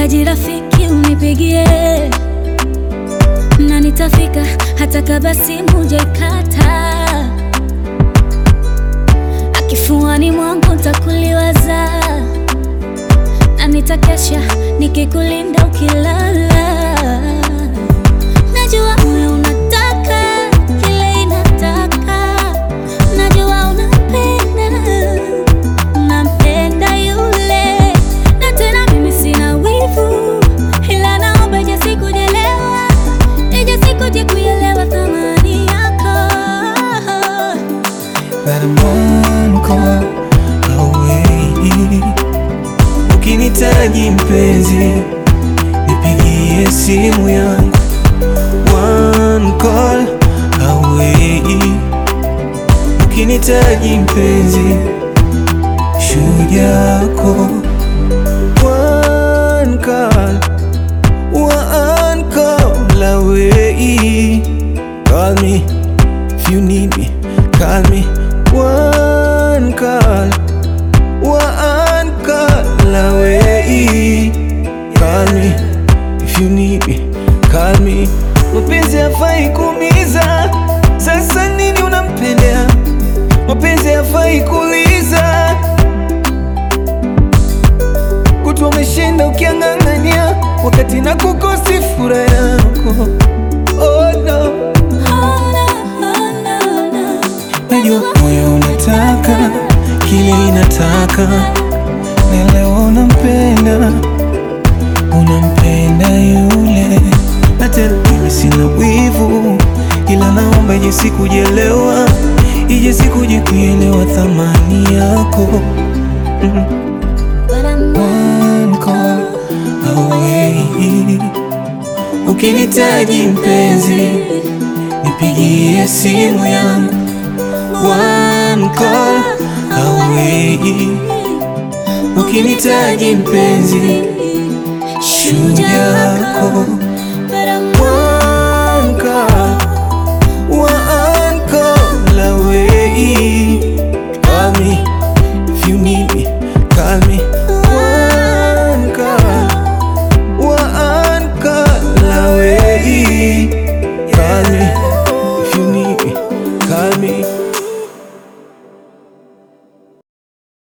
Nikihitaji rafiki unipigie, na nitafika hata kabla simu hujaikata. Akifuani mwangu ntakuliwaza, na nitakesha nikikulinda ukilala. Najua moyo unataka kile inataka, najua unapenda unampenda yule, na tena mimi sina wivu, ila naomba ije sikujelewa, ije sikuje kuelewa thamani yako. That I'm one call away. Ukinitaji mpenzi, nipigie simu yangu. One call away. Ukinitaji mpenzi, shujaa yako. One call, one call away. Call me if you need me. Call me one call, one call away. Call me if you need me. Call me. Mapenzi hafai kuumiza, sasa nini unampendea? Mapenzi hafai kuuliza, kutwa umeshinda ukiang'ang'ania, wakati na kukosi furaha yako. Oh no. Oh, no, oh, no, no. Najua moyo unataka kile inataka, na leo unampenda, unampenda yule, na tena mimi sina wivu, ila naomba ije sikujelewa, ije sikuje kuelewa thamani yako. Mm. But I'm One call away. Ukinitaji mpenzi, nipigie simu yangu. One call away. Ukinitaji mpenzi, shujaa yako.